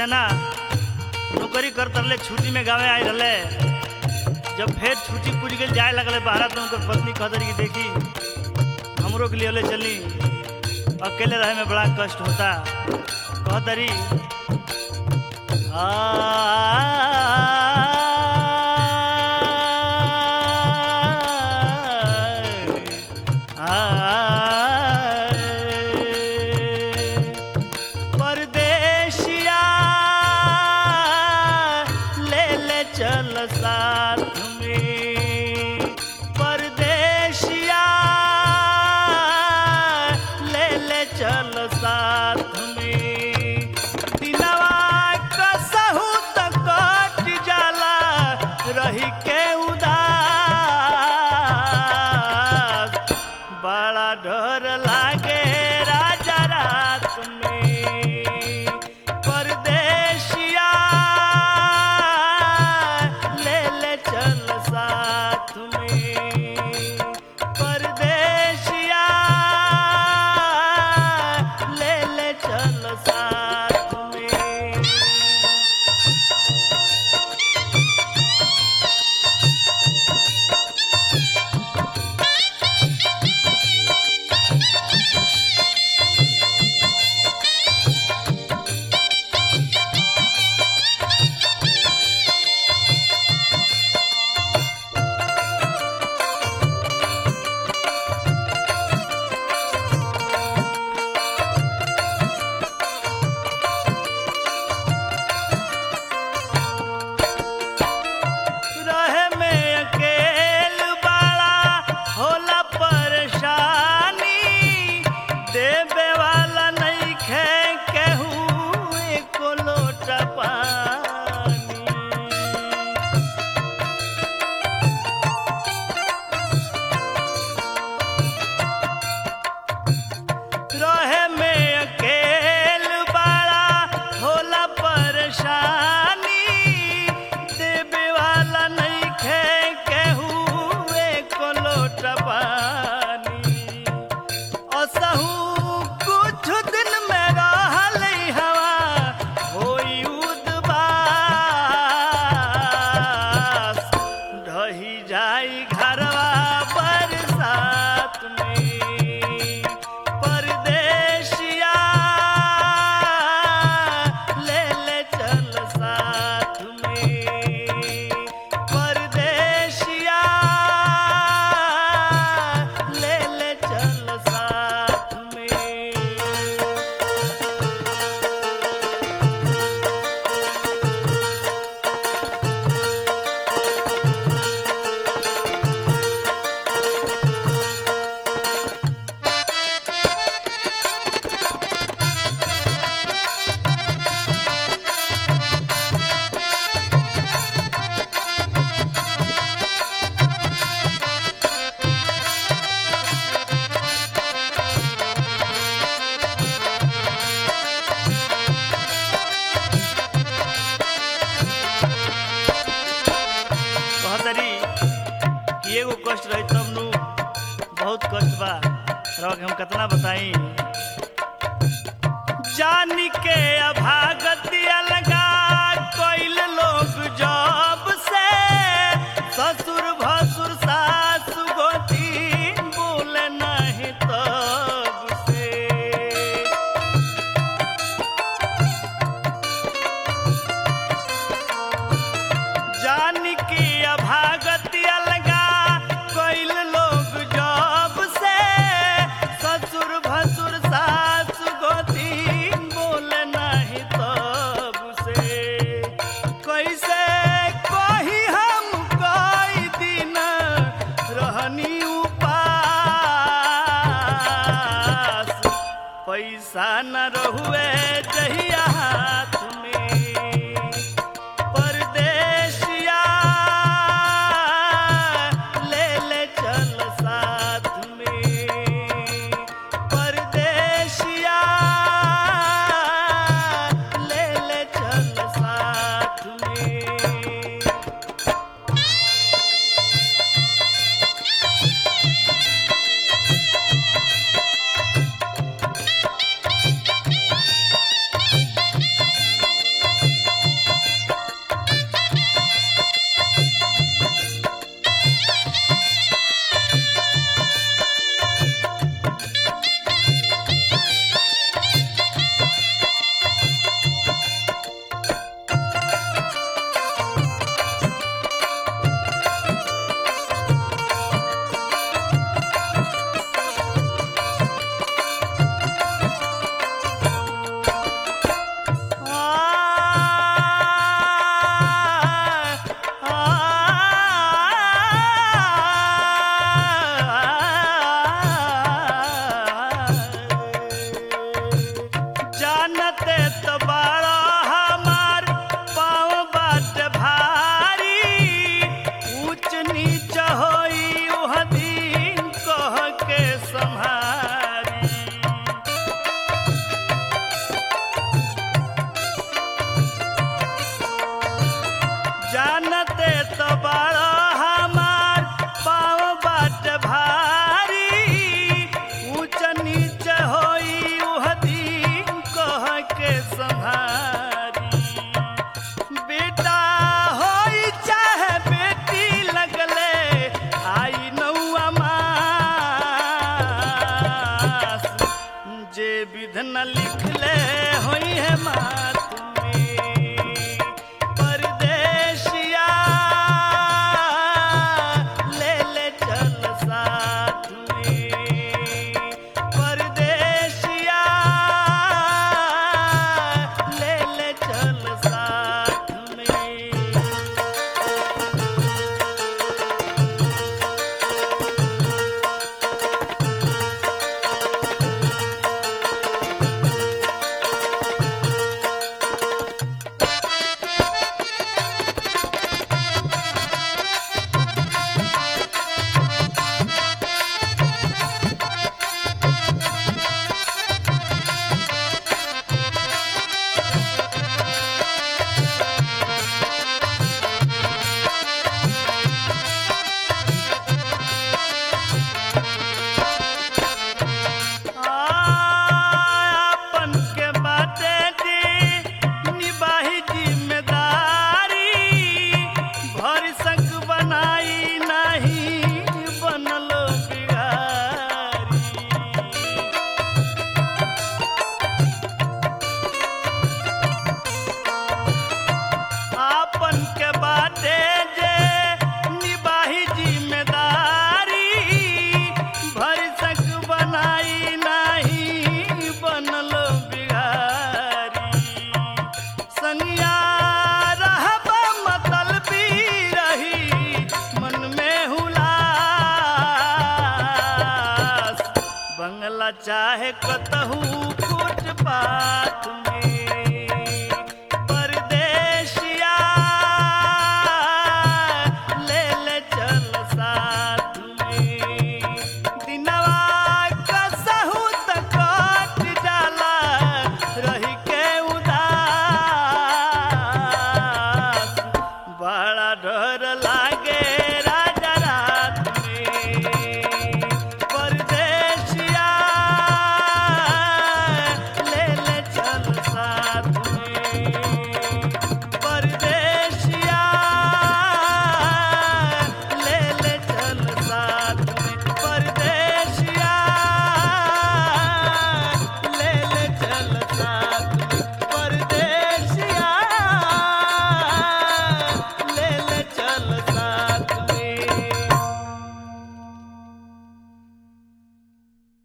जना नौकरी कर तरले छुट्टी में गावे आए रहले जब फिर छुट्टी पूरी गई जाए लगले बाहर तो उनकर पत्नी कहतरी कि देखी हमरो के लिए ले चली अकेले रहे में बड़ा कष्ट होता कहतरी परदेशिया ले ले चल साथ में परदेशिया ले ले चल साथ में दिनवा कसहू त कट जाला रही के उदास बड़ा डर लागे राजा रात में परदेशिया ले ले चल साथ में परदेशिया ले ले चल साथ में रहे में अकेल बाड़ा होला परेशानी देवे वाला नहीं खे केहू एको लोटा पानी रहे में अकेल बाड़ा होला परेशानी देवे वाला नहीं खे केहू एको लोट पानी असहू कुछ दिन में रहल हवा होई उदबास ढही जाई घरवा बरसात में परदेशिया ले ले चल साथ में परदेशिया ले ले चल साथ में कहतरी कि एगो कष्ट रही तब नु बहुत कष्ट बा रह के हम कितना बताई जानी के अभागति अलगा कोइल लोग जब से ससुर भसुर सास गोती बोले नहीं तब से जान की अभागति अलगा कोइल लोग जब से ससुर भसुर सास गोती बोले नहीं तब से कैसे कही हम कई दिन रहनी उपास पैसा न रहुए जहिया हाथ में परदेशिया ले ले चल साथ में परदेशिया ले ले चल साथ में बा चाहे कतहू फुटपाथ